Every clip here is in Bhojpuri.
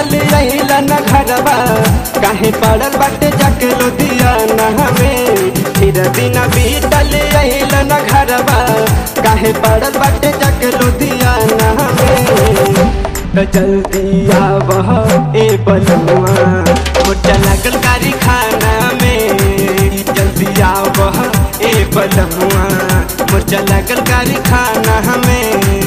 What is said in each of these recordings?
बीतल अइला न घरवा काहे पड़ल बाटे जाके लुधियाना हमें फिर दिन बीतल अइला न घरवा काहे पड़ल बाटे जाके लुधियाना हमें त जल्दी आवह ए बलुआ मोटा लागल कारी खाना में जल्दी आवह ए बलुआ मोटा लागल कारी खाना हमें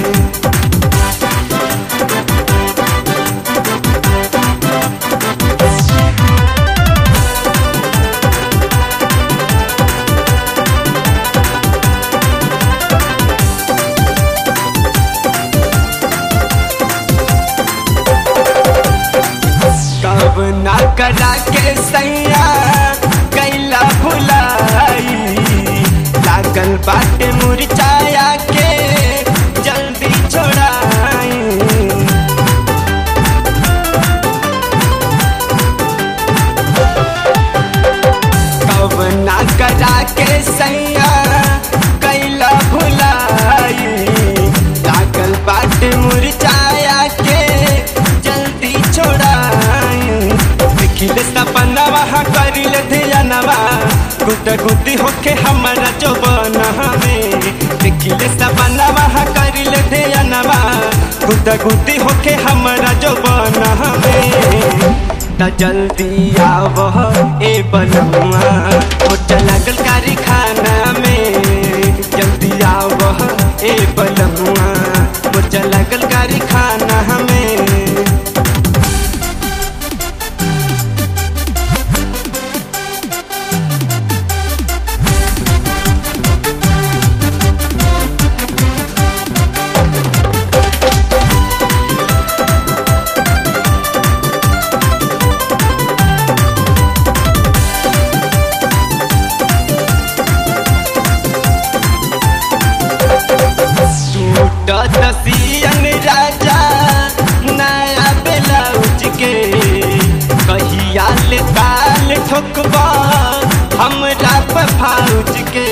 कब ना करा के सैया कैला भुलाई लागल बाटे मुरझाया के जल्दी छोड़ाई कब ना करा के सैया कैला भुलाई लागल बाटे मुरझाया के जल्दी छोड़ाई देखिले सपनवा करिल धियानवा गुट गुटी होके हमारा जो में देखिले सपनवा करिल धियानवा गुट गुटी होके हमारा जो में त जल्दी आवह ए बलुआ मोटा लागल कारी खाना में जल्दी आवह ए बलुआ मोटा लागल कारी खाना हमें टूटत सियन राजा नया ब्लाउज के कहिया ले ताल ठोकबा हमरा फौज के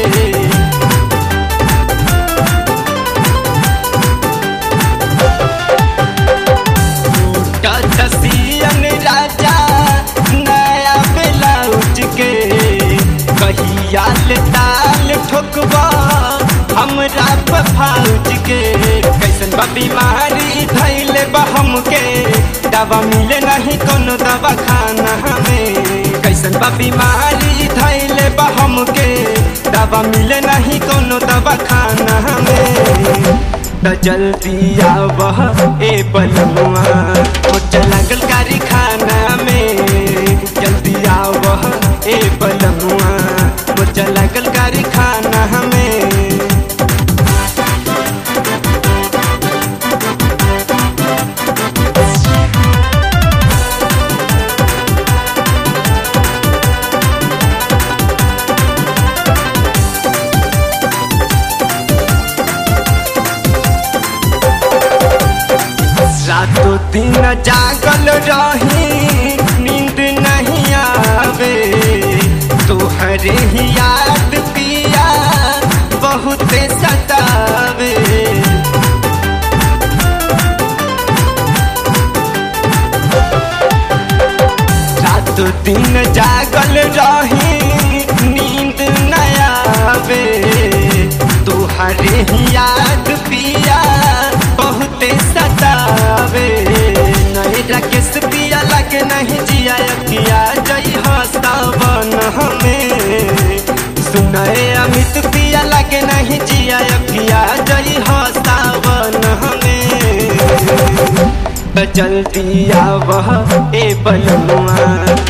टूटत सियन राजा नया ब्लाउज के कहिया ले ताल ठोकबा हमरा फौज के कैसन बा बीमारी धैले बा हमके दवा मिले नहीं कोनो दवा खाना हमें कैसन बा बीमारी धैले बा हमके दवा मिले नहीं कोनो दवा खाना हमें त जल्दी आवह ए बलुआ मोटा लागल कारी खाना में जल्दी आवह ए बलुआ मोटा लागल कारी खाना हमें रातों दिन जागल रही नींद नहीं आवे तोहरे ही याद पिया बहुत सतावे रातों दिन जागल रही नींद नहीं आवे तोहरे ही याद पिया बहुते सतावे नहीं राकेश पिया लगे नहीं जिया अखिया जई हस्तावन हमें सुनाए अमित पिया लगे नहीं जिया अखिया जई हस्तावन हमें जल्दी आवह ए बलुआ